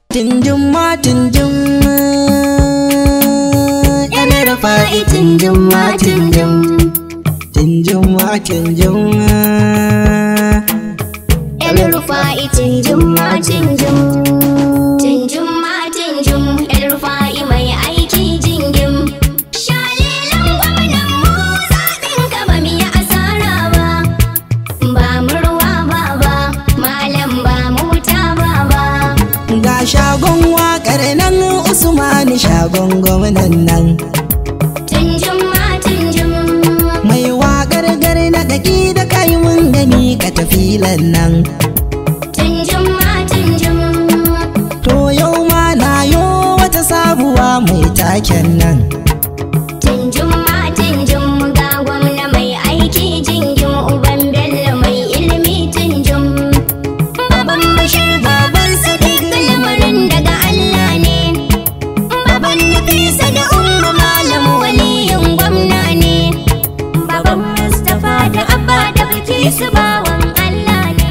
Tinjin ma tinjin Yan rufa'i tinjin ma tinjin Tinjin ma tinjin Yan rufa'i tinjin ma tinjin Tinjin ma tinjin Yan rufa'i mai aiki jingim Shalilan gwamnan mu zaɓin ka ba mu yi asara ba Ba mu ruwa ba ba Malam ba mu wuta ba ba Ga shagon waƙar nan Usmani shagon gwamnan nan Tinjin ma tinjin Mai waƙar gari na ɗaki da kai mun gani ka tafilan nan Tinjin ma tinjin To yau ma na yo wata sabuwa mai taken nan Tinjin ma tinjin ga gwamna mai aiki jingin uban bello mai ilimi tinjin Baban bashir baban sadiq lamarin daga Allah ne Baban Nafisa da umma malam waliyin gwamna ne Baban Mustapha da Abba da Bilkisu bawan Allah ne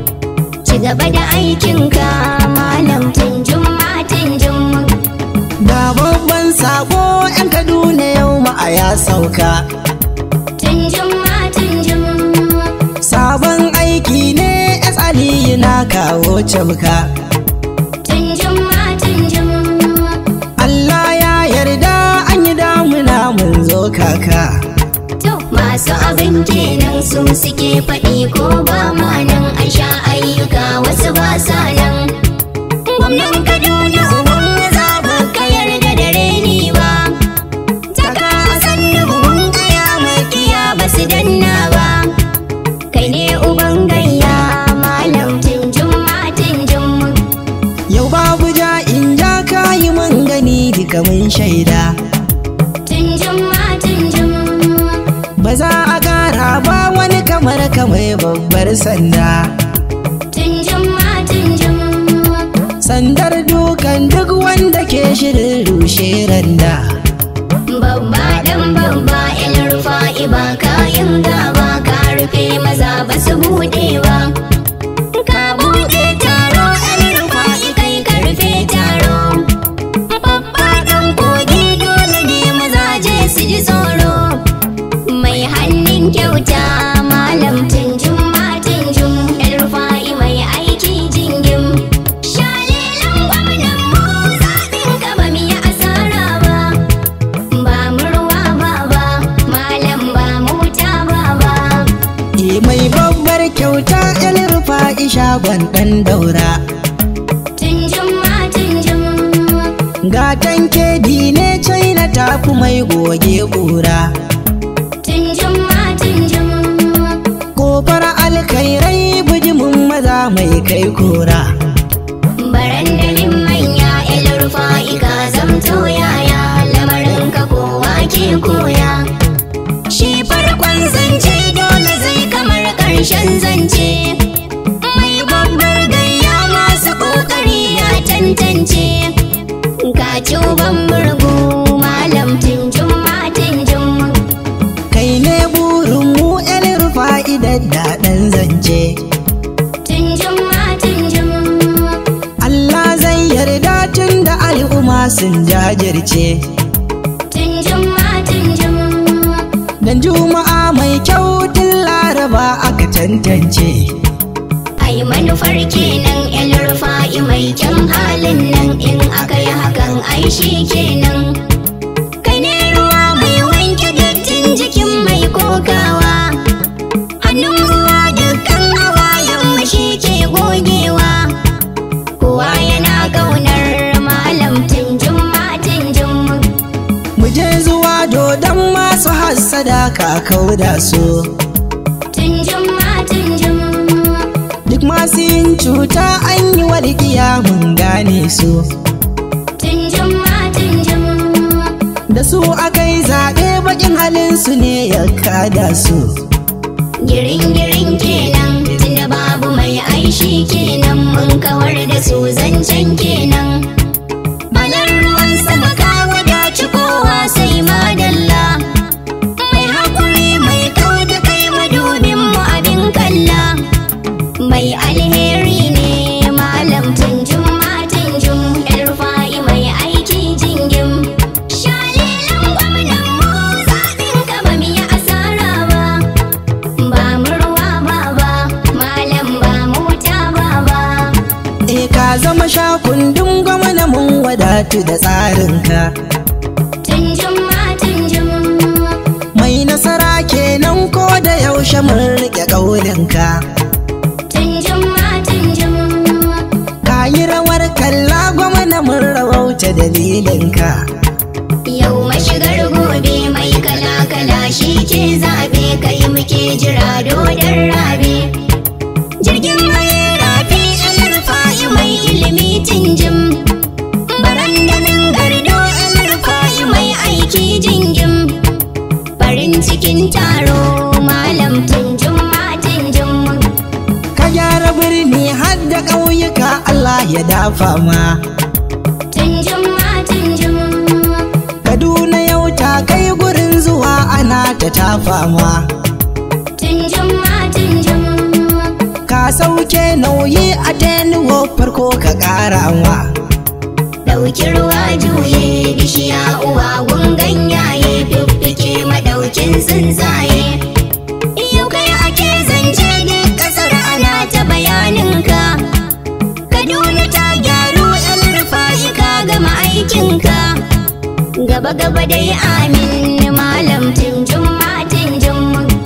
Ci gaba da aikinka malam tinjin ma tinjin Ga babban sako 'yan Kaduna yau ma a ya sauka Tinjin ma tinjin Sabon aiki ne S Aliyu na kawo camka Tinjin ma tinjin Allah ya yarda an yi damuna mun zo kaka To masu abin kenan su suke faɗi ko ba ma nan a sha ayyuka wasu ba sa nan Gwamnan Kaduna uban za ba ka yarda da reni ba Taka sannu buhun kaya makiya ba su danna ba Kai ne uban gayya malam tinjin ma tinjin Yau babu ja in ja kayi mun gani duka mun shaida Tinjin ma tinjin Ba za a ƙara ba wani kamar kamar babbar sanda Tinjin ma tinjin Sandar dukan duk wanda ke shirin rushe randa Babba dan babba il rufa'i ba kayan gaba ka rufe maza ba su buɗe ba. Ka buɗe taro il rufa'i kai ka rufe taro. Babba dan kogi dole ne maza je su ji tsoro. Mai hannun kyauta malam tunjum ma tunjum il rufa'i mai aiki jingim. Shalilan gwamnan mu zaɓin ka ba mu yi asara ba. Ba mu ruwa ba ba, malam ba mu wuta ba ba. E mai babbar kyauta el rufa'i shagon ɗan daura Tunjum ma tunjum, Gatan kedi ne China tafi mai goge ƙura tunjum ma tunjum, Kofar alkairai bijimin maza mai kai kora barandalin manya el rufa'i ka zamto yaya lamarin ka kowa ke koya. Shi farkon zance dole zai kamar ƙarshen zance. Mai babbar gayya masu ƙoƙari ya tantance. Ka ci uban murgu malam tunjum ma tunjum. Kai ne burin mu el rufa'i daddaɗan zance Tunjum ma tunjum. Allah zai yarda tun da al'umma sun jajirce Tunjum ma tunjum. Dan juma'a mai kyau tun laraba aka tantance Ai manufar kenan el rufa'i mai kyan halin nan in aka yi hakan ai shi kenan. Kai ne ruwa mai wanke dattin jikin mai kokawa. Hannun ruwa dukkan hawayen shi ke gogewa. Kowa yana ƙaunar malam tunjum ma tunjum. Mu je zuwa dodon masu hassada ka kauda su Tunjum ma tunjum. Duk masu yin cuta an yi walƙiya mun gane su Tunjum ma tunjum. Da su aka yi zaɓe bakin halin su ne ya kada su Girin girin kenan tunda babu mai aishi kenan mun kawar da su zancen kenan. Balar ruwan sama ka wadaci kowa sai madalla. Mai haƙuri mai kau da kai madubin mu abin kalla. Mai alheri ne malam tunjum ma tunjum Eh ka zama shakundun gwamna mun wadatu da tsarinka Tunjum ma tunjum Mai nasara kenan ko da yaushe mun rike ƙaurinka Tunjum ma tunjum Ka yi rawar kalla gwamna mun rawauta dalilinka Yau mashigar gobe mai kala-kala shi ke zabe kai muke jira dodon rabe. Jirgin mai rafi alrufa'i mai ilimi tinjim. Barandamin gardo alrufa'i mai aiki jingim. Farin cikin taro malam tinjim ma tinjim. Ka gyara birni har da ƙauyuka Allah ya dafa ma Tinjim ma tinjim. Kaduna yau ta kai gurin zuwa ana ta tafa ma Tinjim ma tinjim. Ka sauke nauyi a tenuwa farko ka ƙara ma Ɗauki ruwa juye bishiya uwa gun ganyaye fiffike madaukin tsuntsaye. Yau kai ake zance duk ƙasar ana ta bayaninka. Kaduna ta gyaru ɗan rufa'i ka gama aikinka. Gaba gaba dai amin malam tinjin ma tinjin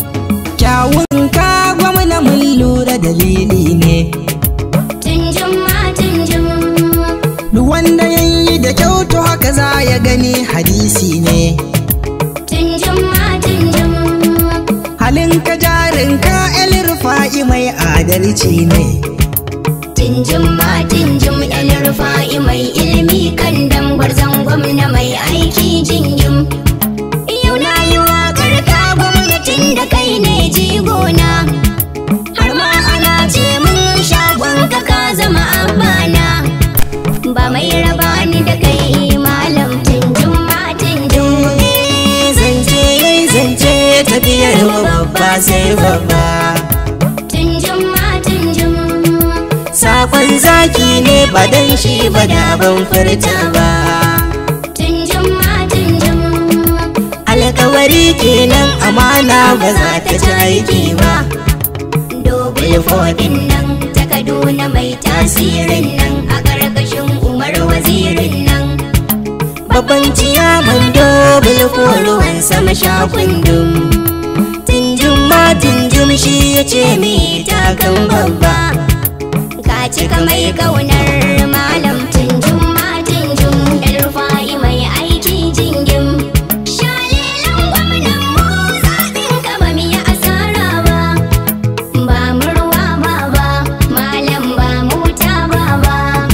Kyawun ka gwamna mun lura dalili ne tinjin ma tinjin Duk wanda ya yi da kyau to haka za ya gani hadisi ne tinjin ma tinjin Halin ka jarin ka el rufa'i mai adalci ne Tinjin ma tinjin yan rufa'i mai ilimi kan dambar zangon na mai aiki jingim. Yau na yi waƙar ka gwamnatin da kai ne jigona. Har ma ana ce mun shagon ka ka zama abana. Ba mai raba ni da kai malam tinjin ma tinjin. Zance yayi zance tafiyar mu babba sai babba Tinjin ma tinjin. Sakon zaki ne ba dan shi ba da ban furta ba Tinjin ma tinjin. Alkawari kenan amana ba za ta ci aiki ba Dobul fodin nan ta Kaduna mai tasirin nan a ƙarƙashin Umar wazirin nan. Babban ciyaman dobin ruwan sama sha kundum Tinjin ma tinjin shi ya ce mi takan babba Ka cika mai ƙaunar malam tunjum ma tunjum ɗan rufa'i mai aiki jingim. Shalilan gwamnan mu zaɓin ka ba mu yi asara ba. Ba mu ruwa ba ba, malam ba mu wuta ba ba.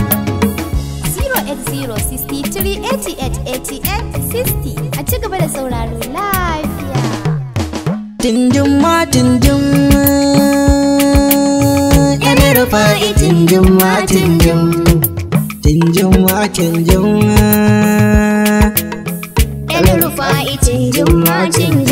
08063888860 a ci gaba da sauraro lafiya. Tinjin ma tinjin Yan rufa'i tinjin ma tinjin Tinjin ma tinjin Yan rufa'i tunjum ma tunjum.